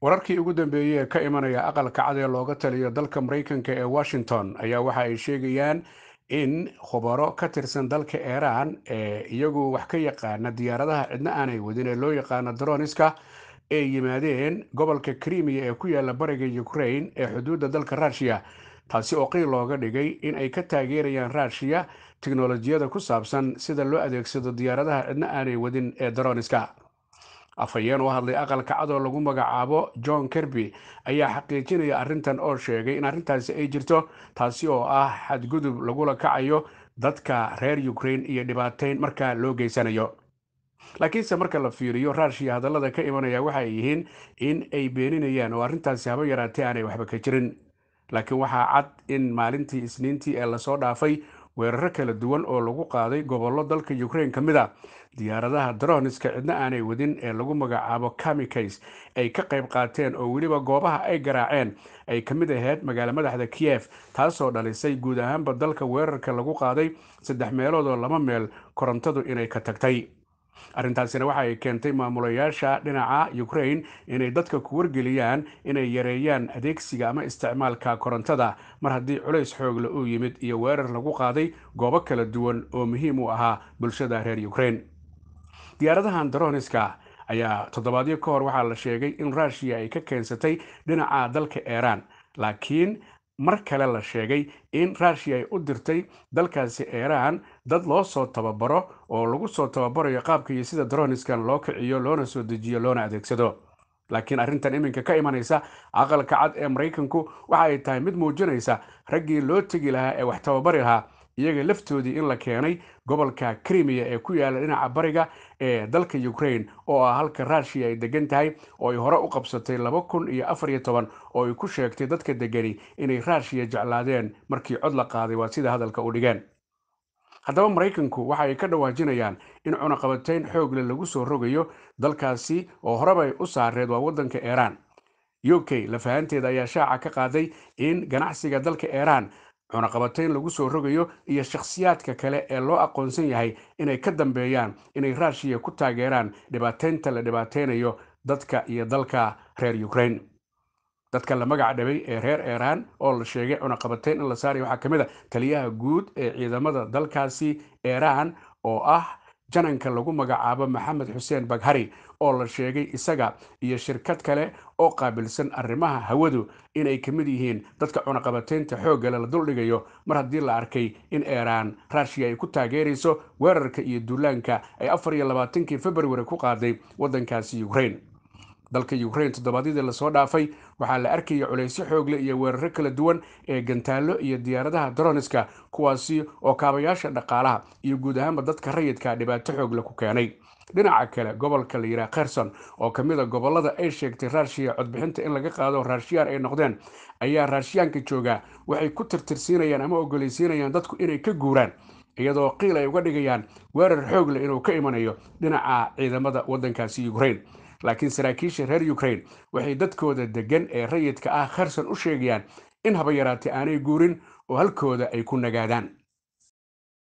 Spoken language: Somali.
wararkii ugu dambeeyey ee ka imanaya aqalka cad ee looga taliyo dalka maraykanka ee washington ayaa waxa ay sheegayaan in khubaro ka tirsan dalka iiraan ee iyagu wax ka yaqaana diyaaradaha cidna aanay wadin ee loo yaqaano droniska ay yimaadeen gobolka krimiya ee ku yaala bariga ukraine ee xuduudda dalka ruushiya taasi oo qiil looga dhigay in ay ka taageerayaan ruushiya tiknolojiyada ku saabsan sida loo adeegsado diyaaradaha cidna aanay wadin ee droniska afhayeen u hadlay aqalka cad oo lagu magacaabo john kerby ayaa xaqiijinaya arrintan oo sheegay in arrintaasi ay jirto taasi oo ah xadgudub lagula kacayo dadka reer ukraine iyo dhibaateyn markaa loo geysanayo laakiinse marka la fiiriyo ruushiya hadallada ka imanaya waxay yihiin in ay beeninayaan oo arrintaasi haba yaraatee aanay waxba ka jirin laakiin waxaa cad in maalintii isniintii ee lasoo dhaafay weeraro kala duwan oo lagu qaaday gobollo dalka ukraine ka mid a diyaaradaha droniska cidna aanay wadin ee lagu magacaabo kamikays ay ka qayb qaateen oo weliba goobaha ay garaaceen ay ka mid ahayd magaalo madaxda kiyef taasoo dhalisay guud ahaanba dalka weerarka lagu qaaday saddex meelood oo laba meel korontadu inay ka tagtay arrintaasina waxa ay keentay maamulayaasha dhinaca ukraine inay dadka ku wargeliyaan inay yareeyaan adeegsiga ama isticmaalka korontada mar haddii culays xoogle uu yimid iyo weerar lagu qaaday goobo kala duwan oo muhiim u ahaa bulshada reer ukraine diyaaradahan droniska ayaa toddobaadyo ka hor waxaa la sheegay in ruushiya ay ka keensatay dhinaca dalka iiraan laakiin mar kale la sheegay in ruushiya ay u dirtay dalkaasi iiraan dad loo soo tababaro oo lagu soo tababarayo qaabka iyo sida droniskan loo kiciyo loona soo dejiyo loona adeegsado laakiin arrintan iminka ka imanaysa aqalka cad ee maraykanku waxa ay tahay mid muujinaysa raggii loo tegi lahaa ee wax tababari lahaa iyaga laftoodii in la keenay gobolka krimiya ee ku yaala dhinaca bariga ee dalka ukraine oo ah halka ruushiya ay degan tahay oo ay hore u qabsatay laba kun iyo afar iyo toban oo ay ku sheegtay dadka degani inay ruushiya jeclaadeen markii cod la qaaday waa sida hadalka u dhigeen haddaba maraykanku waxa ay ka dhawaajinayaan in cunaqabateyn xoogle lagu soo rogayo dalkaasi oo horebay u saareed waa waddanka iiraan u k lafahanteeda ayaa shaaca ka qaaday in ganacsiga dalka iiraan cunaqabateyn lagu soo rogayo iyo shakhsiyaadka kale ee loo aqoonsan yahay inay ka dambeeyaan inay ruushiya ku taageeraan dhibaateynta la dhibaateynayo dadka iyo dalka reer ukraine dadka la magac dhabay ee reer iiraan oo la sheegay cunaqabateyn in la saaray waxaa ka mid a taliyaha guud ee ciidamada dalkaasi iiraan oo ah jananka lagu magacaabo maxamed xuseen baghari oo la sheegay isaga iyo shirkad kale oo qaabilsan arrimaha hawadu inay ka mid yihiin dadka cunaqabateynta xooggale la duldhigayo mar haddii la arkay in iiraan ruushiya ay ku taageerayso weerarka iyo duulaanka ay afar iyo labaatankii februari ku qaaday waddankaasi ukraine dalka ukraine toddobaadyadii lasoo dhaafay waxaa la arkaya culaysyo xoogle iyo weeraro kala duwan ee gantaallo iyo diyaaradaha droniska kuwaasi oo kaabayaasha dhaqaalaha iyo guud ahaanba dadka rayidka dhibaato xoogle ku keenay dhinaca kale gobolka la yidhaha kherson oo ka mid a gobollada ay sheegtay ruushiya codbixinta in laga qaado raashiyaan ay noqdeen ayaa raashiyaanka jooga waxay ku tirtirsiinayaan ama ogolaysiinayaan dadku inay ka guuraan iyadoo qiil ay uga dhigayaan weerar xoogle inuu ka imanayo dhinaca ciidamada waddankaasi ukraine laakiin saraakiisha reer ukraine waxay dadkooda degan ee rayidka ah kherson u sheegayaan in haba yaraatee aanay guurin oo halkooda ay ku nagaadaan